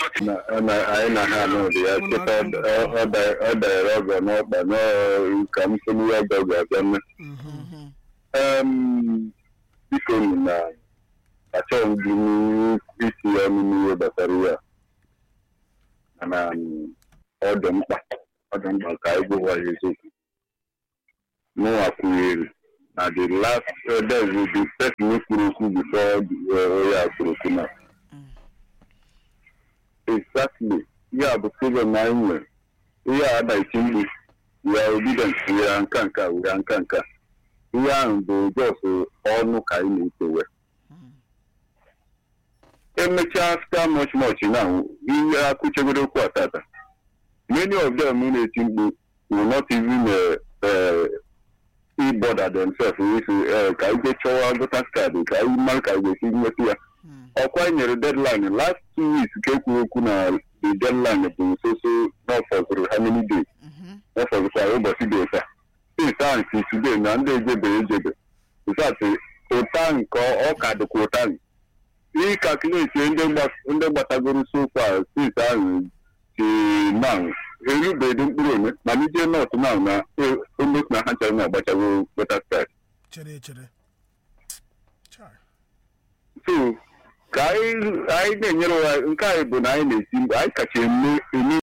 na na- anyị na ha n'ụdị ya cheta ọ dara ọgọ n'ọkpa n'ọ- ka m sị n'ihe ọgọ ga-abịa mee Mhm. Em, biko nụ na achọghị m gị isi ọnụ n'ihe gbasara ya mana m, ọ dị mkpa ọ dị mkpa ka anyị gwa ya eziokwu mụnwa kwunyere na the last uh, there will be person kwuru okwu before uh, onye a kwuru okwu na exactly ihe a bụ problem anyị nwere ihe a adaghịchi mkpu ya obidient ya nka nka ya nka nka ihe ahụ bụ jos ọnụ ka anyị na-ekewe emechaa after much much now ihe akụchegoro okwu a tata many of them na-eti mkpu will not even uh, uh, e bother themselves with uh, ka anyị jee chọwa votas kaadị ka anyị mara ka anyị ga-esi nweta ya ọkwa anyị nyere deadline last two weeks ka ekwuru okwu na the deadline bụ nsoso n'ọfọzụrụ how many days n'ọfọzụkwara ụbọchị dị ụta since ahụ si today na ndị ejebe ejebe ịsatị ụta nke ọ ka dịkwa ụta ịkalkuleti ndị gba- ndị gbatagoro sofa since ahụ si now erubeghị mkpụrụ ome mana ije nọt now na omet na ha chọrọ na-agbachago votas kaadị chere chere Chai. so ka anyị anyị na-enyere ụwa nke anyị bụ na anyị na-esi mgbe anyị kacha eme eme